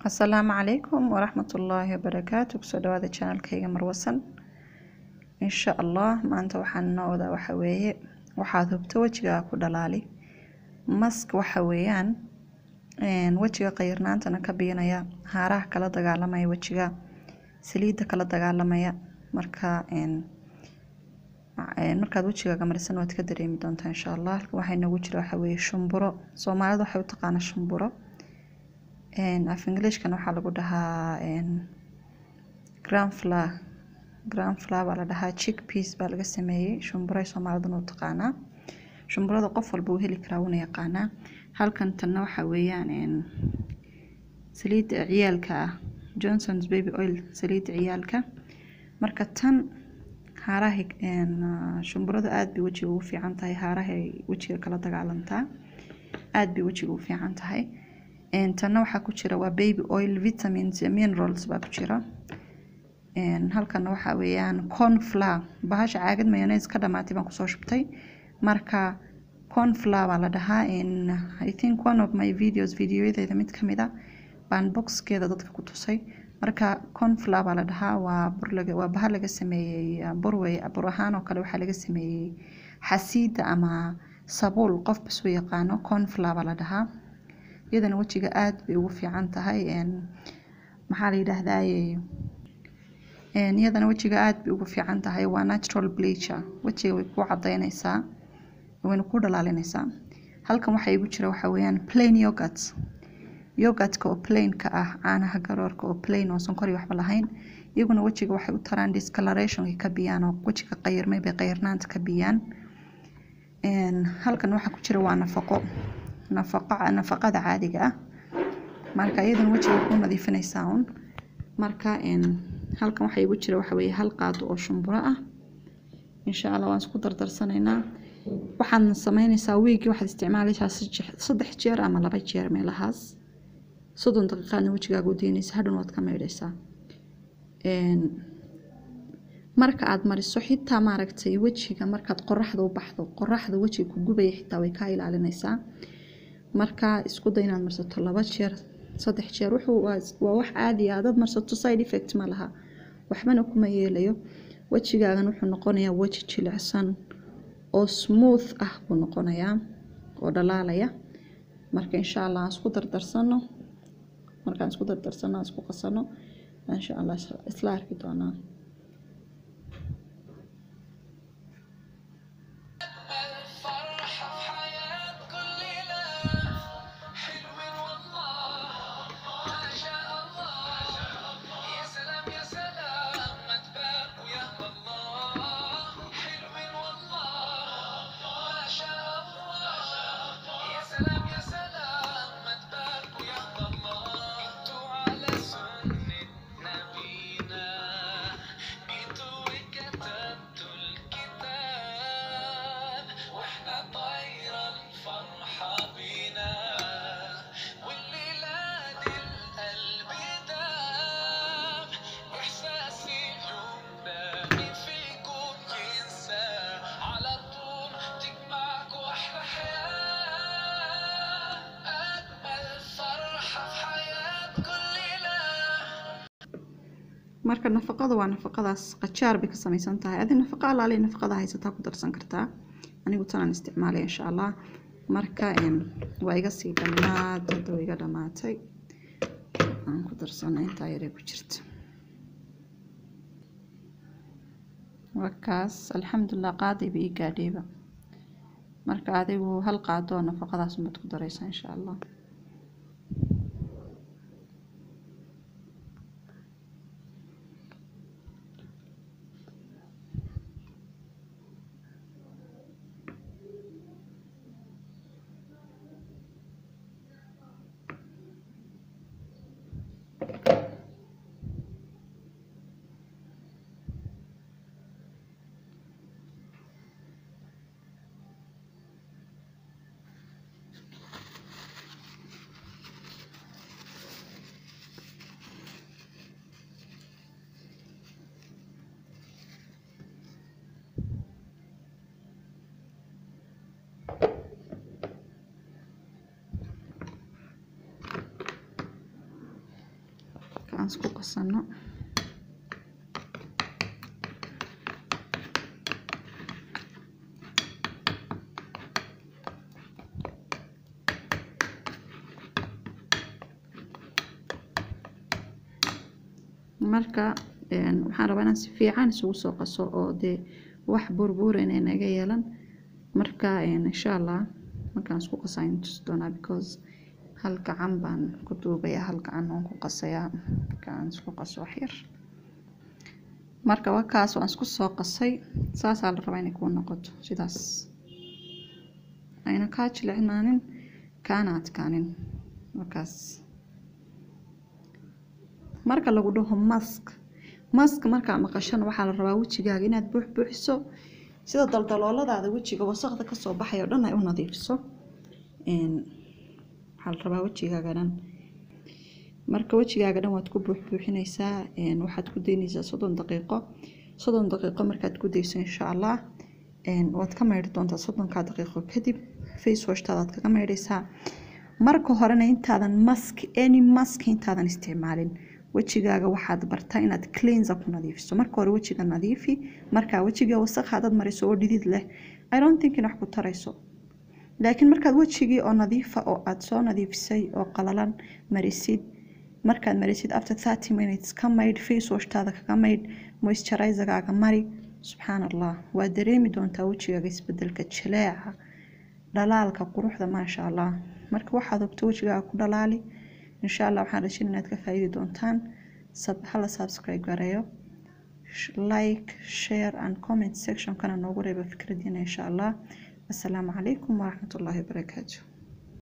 asalaamu calaykum waraxmatullaahi wabarakaatu kusoo dhawaada janalkayga marwasan insha allah maanta waxaan noo wadaa waxa weeye waxaad hubto wejigaa ku dhalaali mask waxa weeyaan wejiga qayirnaantana ka biinaya haaraha kala dagaalamaya wejiga saliidda kala dagaalamaya marka markaad wejigaaga marisan waad ka dareemi doontaa insha allah halkan waxaa inoogu jira waxa weeye shumburo soomaalida waxay u taqaanaa shumburo af englishkan waxaa lagu dhahaa granfla granfla baa la dhahaa chick peace baa laga sameeyey shumburay soomaaliduna u taqaanaa shumburada qof walba uu heli karaa wuuna yaqaanaa halkan tanna waxaa weeyaan saliidda ciyaalka ah johnsons baby oil saliidda ciyaalka marka tan haaraha shumburada aada bay wejiga ugu fiican tahay haarahay wejiga kala dagaalantaa aada bay wejiga ugu fiican tahay tanna waxaa ku jira waa baby oil vitamins minerals baa ku jira halkana waxaa weeyaan cornflower bahasha caagad mayonnaise ka dhamaatay baan kusoo shubtay marka cornflower baa la dhahaa i think one of my videos videoyadeeda mid kamid a baan boxkeeda dadka ku tusay marka cornflower baa la dhahaa waa burlaga waa baha laga sameeyey burwey bur ahaan oo kale waxaa laga sameeyey xasiida ama sabuul qof bas u yaqaano cornflower baa la dhahaa iyadana wejiga aada bay ugu fiican tahay maxaa la yidhaahdaye iyadana wejiga aada bay ugu fiican tahay waa natural bleacher wejiga way kuu cadaynaysaa wayna kuu dhalaalinaysaa halkan waxaa igu jira waxaa weeyaan plain yogurt yogurtka oo plainka ah caanaha garoorka oo plain oo sonkori waxba lahayn iyaguna wejiga waxay u taraan discolorationka ka biyaan oo wejiga qayirmay bay qayirnaanta ka biyaan halkan waxaa ku jira waa nafaqo nafaqada caadiga ah marka iyadana wejiga ku nadiifinaysaa un marka halkan waxaa igu jira waxa weeye hal qaado oo shumburo ah insha allah waan isku dardarsanaynaa waxaad sameynaysaa wiigii waxaad isticmaalaysaa saddex jeer ama laba jeer meelahaas soddon daqiiqaadna wejigaaga u deynaysa hadhan waad ka maydhaysaa marka aad mariso xitaa maaragtay wejiga markaad qoraxda u baxdo qoraxda wejiga ku gubaya xitaa way kaa ilaalinaysaa marka isku day inaad marsato laba jeer saddex jeer wuxuu waa wax caadi ah dad marsato side effect ma laha waxbana kuma yeelayo wejigaagan wuxuu noqonayaa weji jilicsan oo smooth ah buu noqonayaa oo dhalaalaya marka insha allah aan isku dardarsano markaan isku dardarsano aan isku qasano insha allah isla arki doonaa marka nafaqada waa nafaqadaas qajaar bay ka samaysan tahay adi nafaqa alaale nafaqada haysataa ku darsan kartaa anigu tanaan isticmaalay insha allah marka waa iga sii dhammaad hadda waa iga dhammaatay aan ku darsana intaa yaree ku jirta waa kaas alxamdulilah qaadayba ii gaadhayba marka adigu hal qaado oo nafaqadaas unbaad ku daraysaa insha allah aan isku qasano marka waxaan rabaa inaan si fiican isugu soo qaso oo dee wax burbuurayna naga yeelan marka insha allah markaan isku qasaa in tusi doonaa because hal gacan baan ku duubayaa hal gacan oon ku qasayaa markaan isku qaso wax yar marka wakaas waan isku soo qasay saasaa la rabaa inay kuu noqoto sidaas ayna kaa jilicnaanin kaana adkaanin markaas marka lagu dhaho mask mask markaa maqashana waxaa la rabaa wejigaaga inaad buux buuxiso sida daldalooladaada wejiga wasaqda kasoo baxay oo dhan ay u nadiifiso waxaa la rabaa wejigaaga dhan marka wejigaaga dhan waad ku buuxbuuxinaysaa waxaad ku daynaysaa soddon daqiiqo soddon daqiiqo markaad ku dayso insha allah waad ka maydhi doontaa soddonkaa daqiiqo kadib face washtaadaad kaga maydhaysaa marka horena intaadan mask any mask intaadan isticmaalin wejigaaga waxaad bartaa inaad cleanser ku nadiifiso marka hore wejiga nadiifi markaa wejiga wasaq hadad mariso oo dhidid leh i don't think in wax ku tarayso laakiin markaad wejigii oo nadiifa oo aad soo nadiifisay oo qalalan marisid markaad marisid after thirty minutes ka maydh face washtaada kaga maydh moisturizergaaga mari subxaan allah waad dareemi doontaa wejigaaga isbedelka jaleeca dhalaalka quruxda maasha allah marka waxaad hogto wejigaaga ku dhalaali insha allah waxaan rajin inaad ka faa'iidi doontaan hala subscribe gareeyo like share and comment section kana noogu reeba fikradiina insha allah assalaamu calaykum waraxmatullaahi wabarakaatu